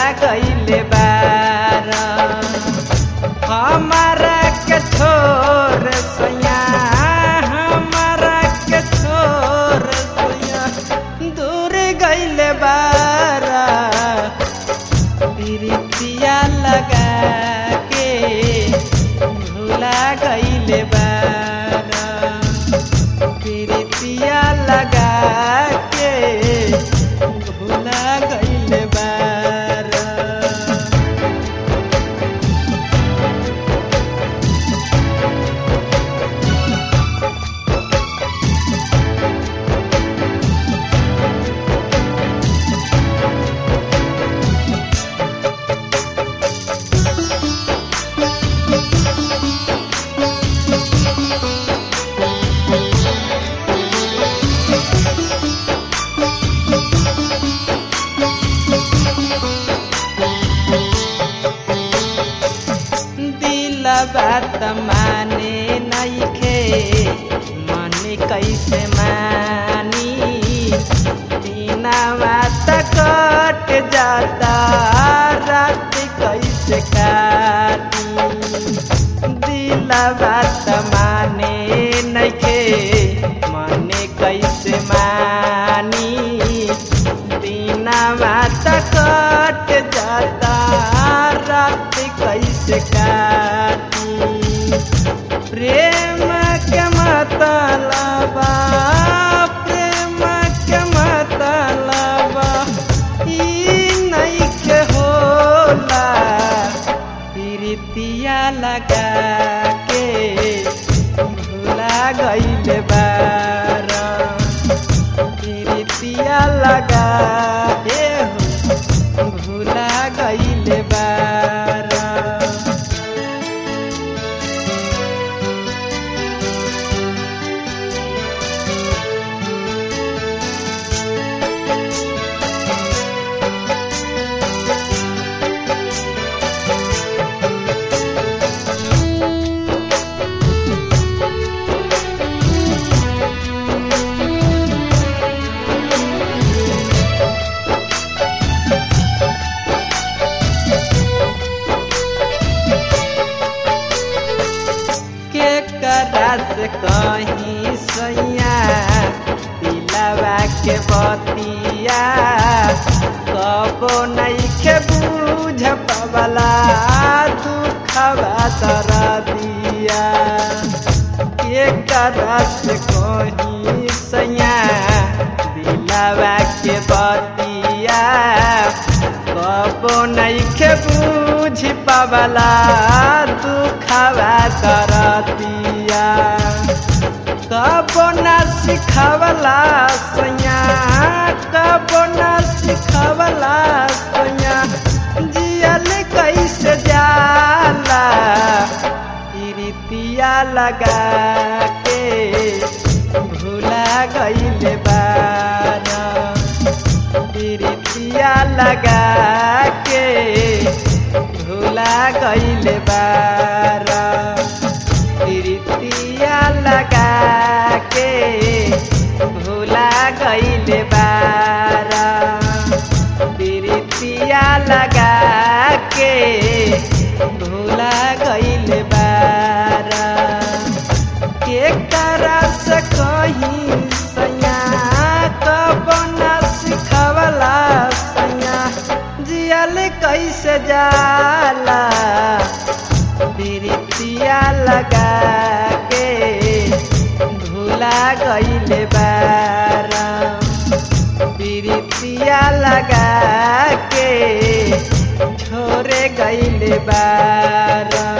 गईले बार हमारा के छोर सैया हमारा के छोर सैया दूर गईले बारा प्रीतिया लगा के भूला गईले बारा प्रीतिया लगा के भूला गईले बारा दिल बात माने नइखे मन कैसे मानी बिना बात कट जाता रात कैसे काटी दिल बात माने नइखे मन कैसे मानी बिना बात कट जाता रात कैसे काटी प्रेम के मतलबा प्रेम के मतलबा ई नइखे होला प्रीतिया लगा के भूला गईले बारा प्रीतिया लगा के भूला गईले बारा के करा से कहीं सैया दिलवा के बतिया कबो नइखे बूझ पवला दुखवा दरदिया के करा से कहीं सैया दिलवा के बतिया कबो नइखे बूझ पवला दुखवा करतिया कबो न सिखवला सैया कबो न सिखवला सैया जियल कैसे जाला प्रीतिया लगा के भूला गईले बारा प्रीतिया लगा के भूला गईले बारा प्रीतिया लगा के भूला गईले बारा प्रीतिया लगा के भूला गईले बारा के करा से कहीं सैया कब न सिखवला सैया जियल कैसे जाला प्रीतिया लगा के भूला गईले बारा प्रीतिया लगा के छोरे गईले बारा